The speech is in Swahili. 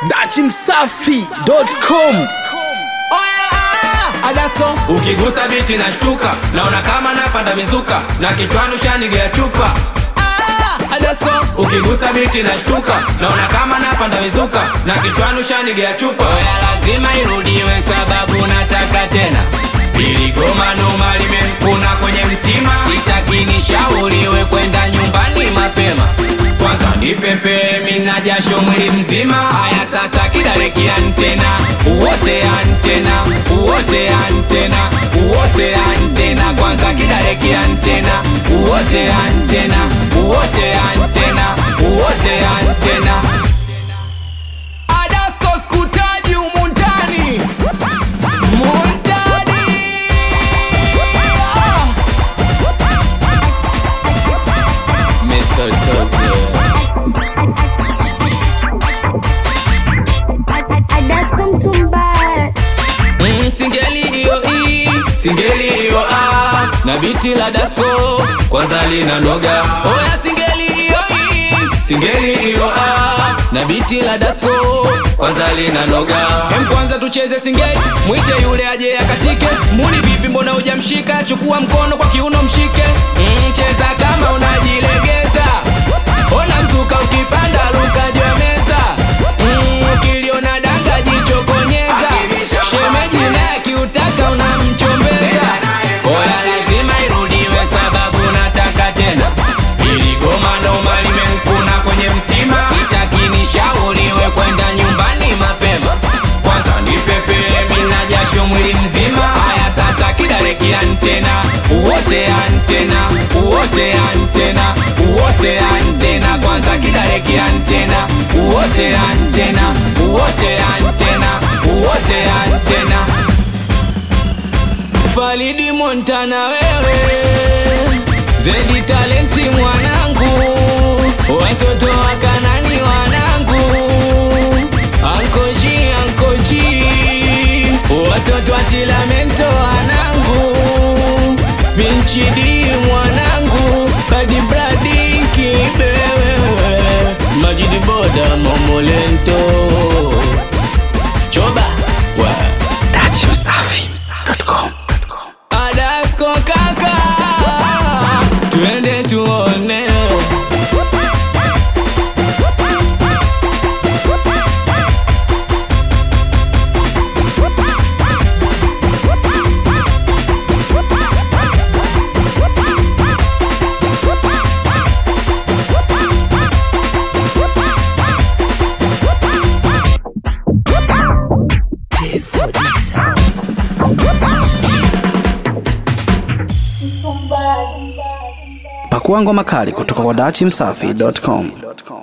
dachimsafi.com Adasko ukigusa biti na shtuka naona kama napanda mizuka na kichwani ushanigea chupa Adasko ukigusa biti na shtuka naona kama napanda mizuka na kichwani ushanigea chupa oya lazima irudiwe sababu nataka tena ili goma noma limemkuna kwenye mtima sitaki nishauriwe kwenda nyumbani mapema kwanza nipepe mina jasho mwili mzima haya sasa kidaleki antena uwote antena uwote antena uwote antena kwanza kidaleki antena uwote antena uwote antena uwote antena Adasko skutaji umuntani Muntani Ah! Mr. Adasko Mtumbara Mm, singeli hiyo i singeli hiyo a na biti la dasko kwanza lina noga oya singeli hiyo i singeli hiyo a na biti la dasko kwanza lina noga hem kwanza tucheze singeli mwite yule aje akatike muni vipi mbona hujamshika chukua mkono kwa kiuno mshike mm, cheza kama unajilegeza ona mzuka ukipanda luka juu ya meza mm, ukiliona danga jicho konyeza shemeji naye akiutaka unamchombeza oya lazima irudiwe sababu nataka tena ili goma noma limemkuna kwenye mtima sitaki nishauriwe kwenda nyumbani mapema kwanza nipepele mina jasho mwili mzima haya sasa kidaleki antena uwote antena uwote antena uwote antena kwanza kidaleki antena uwote antena uwote antena uwote antena Falidi Montana wewe Zedi talenti mwanangu Watoto wa Kanani wanangu Ankoji ankoji Watoto wa Tilamento wanangu Binchidi mwanangu Badi bradi kibewe Majidi boda momolento Choba wa dachimsafi.com Adasko kaka, twende tuone. pakua ngoma kali kutoka kwa dachimsafi.com